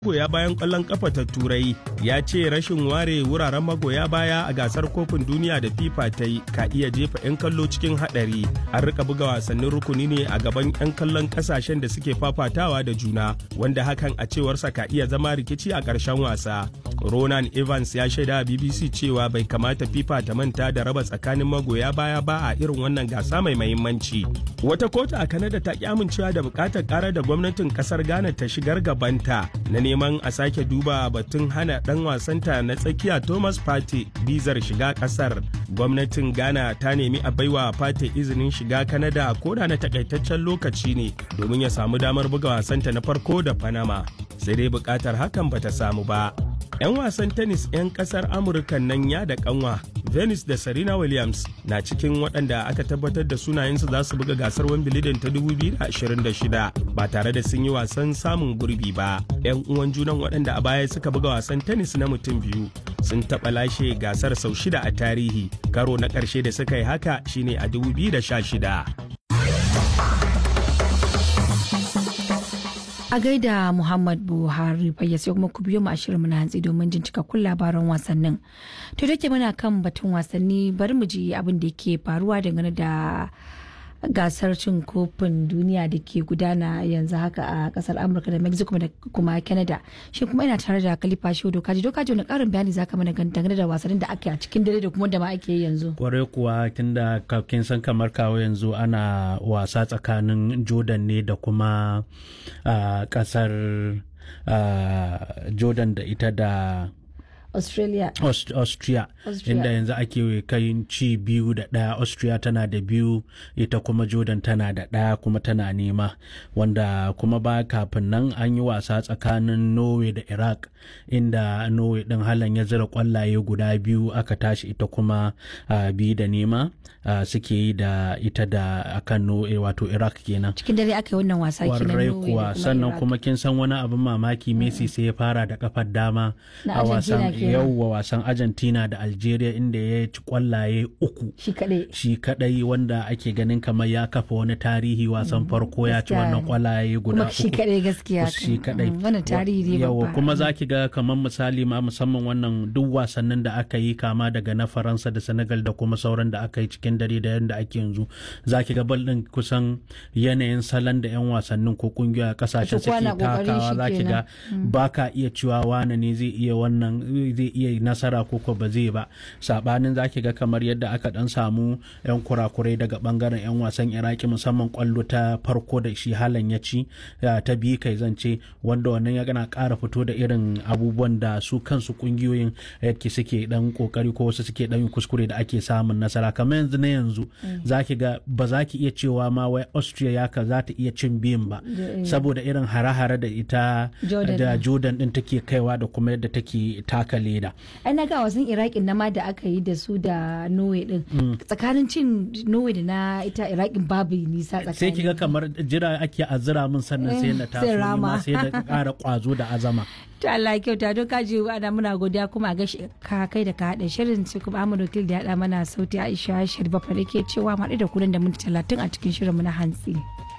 magoya bayan ƙwallon ƙafa ta turai ya ce rashin ware wuraren magoya baya a gasar kofin duniya da fifa ta yi ka iya jefa 'yan kallo cikin haɗari an rika buga wasannin rukuni ne a gaban 'yan kallon ƙasashen da suke fafatawa da juna wanda hakan a cewarsa ka iya zama rikici a ƙarshen wasa ronan evans ya shaida a bbc cewa bai kamata fifa ta manta da raba tsakanin magoya baya ba a irin wannan gasa mai mahimmanci wata kotu a kanada ta ki amincewa da bukatar ƙara da gwamnatin ƙasar ghana ta shigar gabanta na neman a sake duba batun hana dan wasanta na tsakiya thomas pate bizar shiga kasar gwamnatin ghana ta nemi a baiwa pate izinin shiga kanada koda na takaitaccen lokaci ne domin ya samu damar buga wasanta na farko da panama sai dai bukatar hakan bata samu ba 'yan wasan tennis 'yan kasar amurka nan ya da kanwa venus da serena williams na cikin waɗanda aka tabbatar da sunayensu za su buga gasar wimbledon ta 2026 ba tare da sun yi wasan samun gurbi ba 'yan uwan junan waɗanda a baya suka buga wasan tennis na mutum biyu sun taɓa lashe gasar sau shida a tarihi karo na ƙarshe da suka yi haka shine a 2016 a gaida Muhammad Buhari bayya sai kuma ku biyo mu a shirin na hantsi domin jin cikakkun labaran wasannin. To da ke muna kan batun wasanni bari mu ji abin da yake faruwa dangane da gasar cin kofin duniya da ke gudana yanzu haka a kasar amurka da mexico da kuma canada shi kuma ina tare da kalifa shi dokaji dokaji wani karin bayani zaka mana dangane da wasannin da ake a cikin dare da kuma da ma ake yanzu kwarai kuwa tunda kin san kamar kawo yanzu ana wasa tsakanin jordan ne da kuma kasar jordan da ita da Australia. Aust Austria. Austria. Inda yanzu ake kai ci biyu da ɗaya Austria tana da biyu ita kuma Jordan tana da ɗaya kuma tana nema wanda kuma ba kafin nan an yi wasa tsakanin Norway da Iraq inda Norway ɗin halan ya zira kwallaye guda biyu aka tashi ita kuma uh, biyu da nema uh, suke yi da ita da akan Norway wato Iraq kenan. Cikin dare aka yi wannan wasa kenan kuwa sannan kuma kin san wani abin mamaki Messi sai ya fara da kafar dama a wasan yauwa wasan argentina da algeria inda ya ci kwallaye uku shi kadai wanda ake ganin kamar ya kafa wani tarihi wasan farko ya ci wannan kwallaye guda uku shi kadai gaskiya shi kadai wannan tarihi ne yawa kuma zaki ga kamar misali ma musamman wannan duk wasannin da aka yi kama daga na faransa da senegal da kuma sauran da aka yi cikin dare da yadda ake yanzu zaki ga bal din kusan yanayin salon da yan wasannin ko kungiya kasashen suke takawa zaki ga baka iya cewa wane ne zai iya wannan zai iya nasara ko ko ba zai ba sabanin zaki ga kamar yadda aka dan samu yan kurakurai daga bangaren yan wasan iraki musamman kwallo ta farko da shi halan ya ci ta biyu kai zance wanda wannan ya gana kara fito da irin abubuwan da su kansu kungiyoyin yadda suke dan kokari ko wasu suke dan kuskure da ake samun nasara kamar yanzu na yanzu zaki ga ba za ki iya cewa ma wai austria ya ka za ta iya cin biyun ba saboda irin hare-hare da ita da jordan din take kaiwa da kuma yadda take taka leda. Ai na ga wasan Iraƙin na ma da aka yi da su da Norway din. Tsakanin cin Norway da na ita Iraƙin babu nisa tsakanin. Sai kiga kamar jira ake azira min sannan sai na taso ma sai da ƙara ƙwazo da azama. To Allah kyauta don kaji ana muna godiya kuma a gashi ka kai da ka haɗa shirin sai kuma Ahmadu Wakil da ya haɗa mana sauti Aisha Sharifa fa da ke cewa maɗi da kunan da minti talatin a cikin shirin mu na hantsi.